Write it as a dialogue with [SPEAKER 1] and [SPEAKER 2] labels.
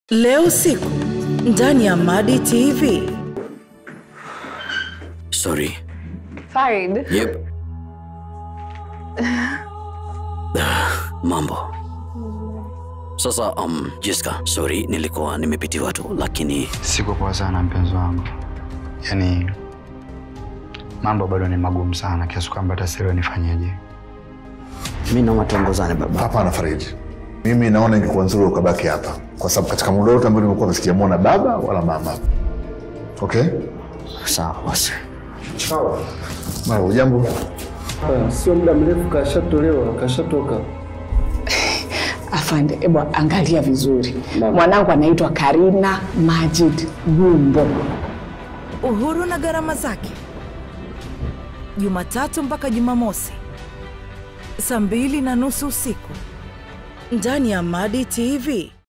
[SPEAKER 1] Leo usiku ndani ya Madi TV.
[SPEAKER 2] Sorry.
[SPEAKER 3] Farid,
[SPEAKER 2] Yep. Ah, Mambo. Sasa um, Jessica, sorry nilikuwa nimepitiwa tu lakini
[SPEAKER 4] Siko poa sana mpenzi wangu, yaani mambo bado ni magumu sana kiasi kwamba hata sielewi nifanyeje.
[SPEAKER 2] mi naomba tuongozane baba.
[SPEAKER 5] Hapana Farid, mimi naona ingekuwa nzuri ukabaki hapa, kwa sababu katika muda wote ambao nimekuwa sijamuona baba wala mama. Okay,
[SPEAKER 2] Sawa basi.
[SPEAKER 5] mara ujambo.
[SPEAKER 6] Ah, Sio muda mrefu kashatolewa, kashatoka.
[SPEAKER 7] Afande, ebu angalia vizuri. Mwanangu anaitwa Karina Majid Gumbo.
[SPEAKER 1] Uhuru na gharama zake, Jumatatu mpaka Jumamosi saa mbili na nusu usiku ndani ya Madi TV.